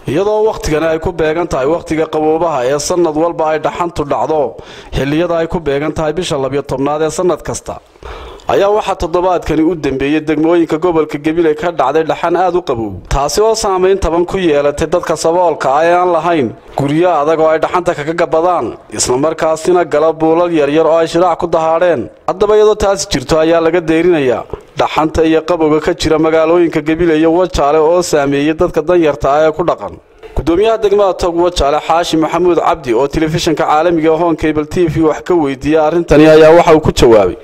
iyadoo wakhtigani ay ku beegan tahay wakhtiga qaboobaha ee sanad walba ay dhaxantu dhacdo xilliyada ay ku beegan tahay bisha labiyo tobnaad ee sanad kasta ayaa waxaa toddobaadkani u dambeeyey degmooyinka gobolka gabiley ka dhacday dhaxan aad u qabow taasi oo saamayn taban ku yeelatay dadka saboolka ah ee aan lahayn guryo adag oo ay dhaxanta kaga gabadaan islamarkaasina gala buulal yaryar oo ay shiraac ku dahaadheen haddaba iyadoo taasi jirto ayaa laga deerinayaa dhaxanta iyo qabowga ka jira magaalooyinka gabiley iyo wajaale oo saameeyey dadka danyarta ah ee ku dhaqan gudoomiyaha degmada tog wajaale xaashi maxamuud cabdi oo telefishinka caalamiga hon cable t v wax ka weydiiyey arrintani ayaa waxa uu ku jawaabay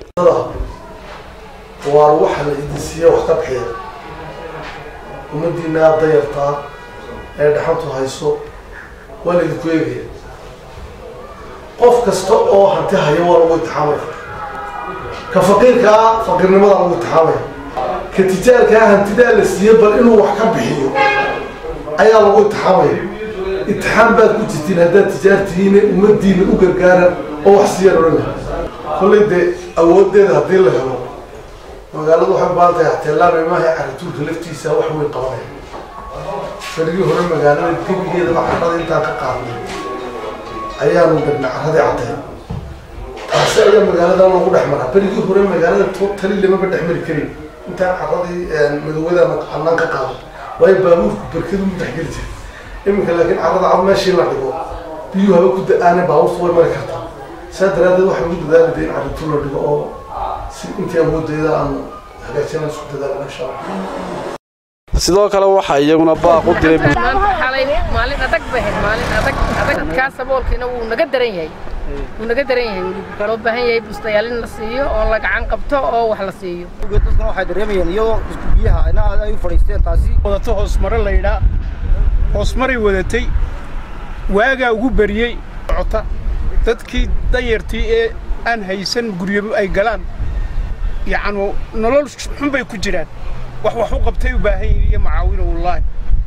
waar waxa la idin siiya wax ka bixiya ummadiina aada dayartaa ee dhaxantu hayso waa la idinku eegaya qof kasta oo hanti haya waa lagu intixaamaya ka faqiirkaa faqiirnimadaa lagu intixaamaya ka tijaarkaa hantidaa la siiyey bal inuu wax ka bixiyo ayaa lagu intixaamaya intixaam baad ku jirtiin haddaad tijaartihiine ummadiina u gargaara oo wax siiyaan odhan laha kollay dee awooddeeda haddii la helo magaaladu waxay u baahan tahay axteelaan imaha carituurka laftiisa wax weyn qabanaya farigii hore magaalada gebigeedaba carrada intaan ka qaadnay ayaanu gadna carradii cadeen taasi ayaa magaaladan lagu dhex maraa berigii hore magaalada totali lamaba dhex mari karin intaan carradii madowada annaan ka qaado waayo baabuurku berkedu ma dhexgeli jira iminka laakiin carrada cad meeshii la dhigo biyuu haba ku da-aane baabuurtu way mari kartaa saa daraaddeed waxay ugu dadaalida in carrituur la dhigo oo intii awooddeeda aanu hagaajina isku dadaalna insha allah sidoo kale waxaa iyaguna baaq u diray maanta xalay maalin adag bay ahayd maalin adag adag dadkaa saboolkiina wuu naga daran yahay wuu naga daran yahay weli loo baahan yahay bustayaal in la siiyo oo la gacan qabto oo wax la siiyo dadkana waxay dareemayeen iyadoo isku biyaha ina aad ay u fadhiisteen taasi wadato hoosmare laydhaa hoosmaray wadatay waagaa ugu beriyey socota dadkii danyartii ee aan haysan guryo ay galaan yacnu nolol xun bay ku jiraan wax wax u qabtay u baahan yihin iyo macaawino wallaahi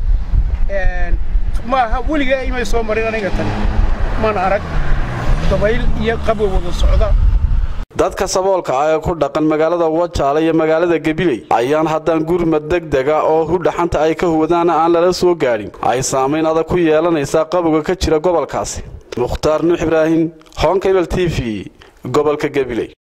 maaha weligaa imay soo marin aniga tani mana arag dabayl iyo qabow wada socda dadka saboolka ah ee ku dhaqan magaalada wajaale iyo magaalada gabiley ayaan haddaan gurmad degdega oo hu dhaxanta ay ka huwadaana aan lala soo gaadhin ay saamayn adag ku yeelanaysaa qabowga ka jira gobolkaasi mukhtaar nuux ibraahim honkabel t v gobolka gabiley